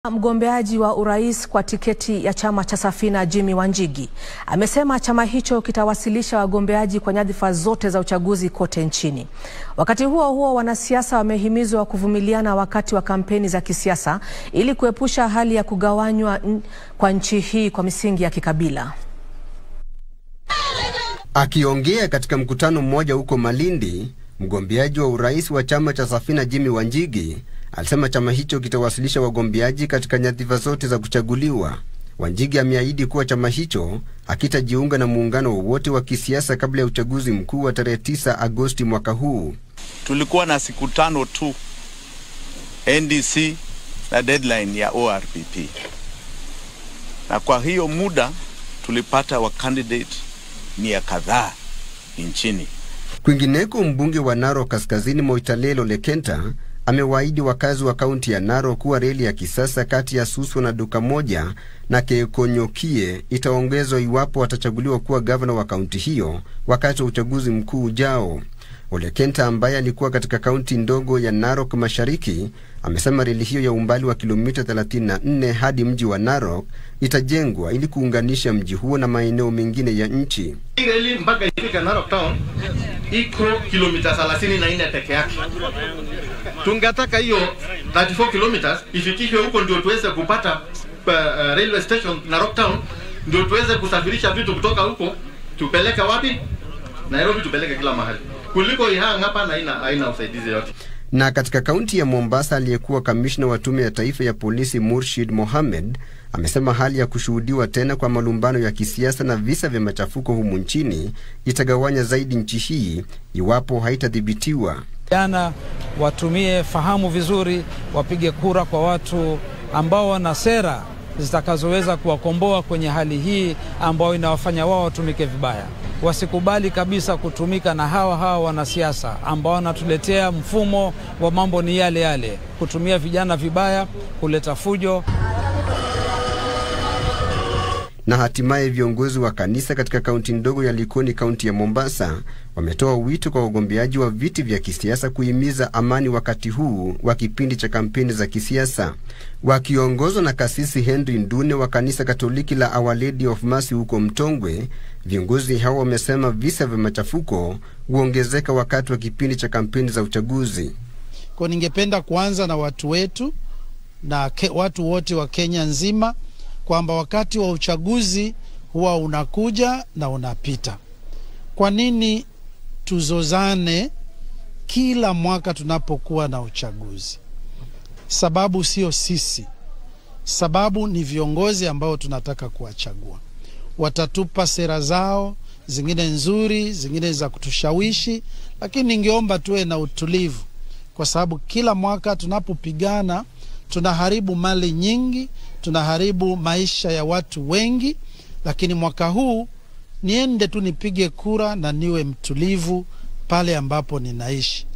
Mgombeaji wa urais kwa tiketi ya chama cha Safina Jimmy Wanjigi amesema chama hicho kitawasilisha wagombeaji kwa nyadhifa zote za uchaguzi kote nchini. Wakati huo huo, wanasiasa wamehimizwa kuvumiliana wakati wa kampeni za kisiasa ili kuepusha hali ya kugawanywa kwa nchi hii kwa misingi ya kikabila. Akiongea katika mkutano mmoja huko Malindi, mgombeaji wa urais wa chama cha Safina Jimmy Wanjigi alisema chama hicho kitawasilisha wagombeaji katika nyadhifa zote za kuchaguliwa. Wanjigi ameahidi kuwa chama hicho hakitajiunga na muungano wowote wa kisiasa kabla ya uchaguzi mkuu wa tarehe 9 Agosti mwaka huu. Tulikuwa na siku tano tu NDC na deadline ya ORPP, na kwa hiyo muda tulipata wa candidate mia kadhaa nchini. Kwingineko, mbunge wa Narok Kaskazini Moitalelo Lekenta amewaahidi wakazi wa kaunti ya Narok kuwa reli ya kisasa kati ya Suswa na Duka Moja na Keekonyokie itaongezwa iwapo watachaguliwa kuwa gavana wa kaunti hiyo wakati wa uchaguzi mkuu ujao. Olekenta ambaye alikuwa katika kaunti ndogo ya Narok Mashariki amesema reli hiyo ya umbali wa kilomita 34 hadi mji wa Narok itajengwa ili kuunganisha mji huo na maeneo mengine ya nchi. Hii reli mpaka ifike Narok town iko kilomita 34 peke yake. Tungetaka hiyo 34 kilometers ifikishwe huko ndio tuweze kupata uh, railway station Narok town, ndio tuweze kusafirisha vitu kutoka huko tupeleke wapi? Nairobi, tupeleke kila mahali, kuliko ihang hapa na haina haina usaidizi yote. Na katika kaunti ya Mombasa, aliyekuwa kamishna wa tume ya taifa ya polisi Murshid Mohamed amesema hali ya kushuhudiwa tena kwa malumbano ya kisiasa na visa vya machafuko humu nchini itagawanya zaidi nchi hii iwapo haitadhibitiwa. Vijana watumie fahamu vizuri, wapige kura kwa watu ambao wana sera zitakazoweza kuwakomboa kwenye hali hii ambayo inawafanya wao watumike vibaya. Wasikubali kabisa kutumika na hawa hawa wanasiasa ambao wanatuletea mfumo wa mambo ni yale yale, kutumia vijana vibaya, kuleta fujo. Na hatimaye viongozi wa kanisa katika kaunti ndogo ya Likoni, kaunti ya Mombasa, wametoa wito kwa wagombeaji wa viti vya kisiasa kuhimiza amani wakati huu wa kipindi cha kampeni za kisiasa. Wakiongozwa na kasisi Henry Ndune wa kanisa Katoliki la Our Lady of Mercy huko Mtongwe, viongozi hao wamesema visa vya machafuko huongezeka wakati wa kipindi cha kampeni za uchaguzi. Kwa ningependa kuanza na watu wetu na ke, watu wote wa Kenya nzima kwamba wakati wa uchaguzi huwa unakuja na unapita. Kwa nini tuzozane kila mwaka tunapokuwa na uchaguzi? Sababu sio sisi, sababu ni viongozi ambao tunataka kuwachagua. Watatupa sera zao, zingine nzuri, zingine za kutushawishi, lakini ningeomba tuwe na utulivu, kwa sababu kila mwaka tunapopigana tunaharibu mali nyingi, tunaharibu maisha ya watu wengi. Lakini mwaka huu niende tu nipige kura na niwe mtulivu pale ambapo ninaishi.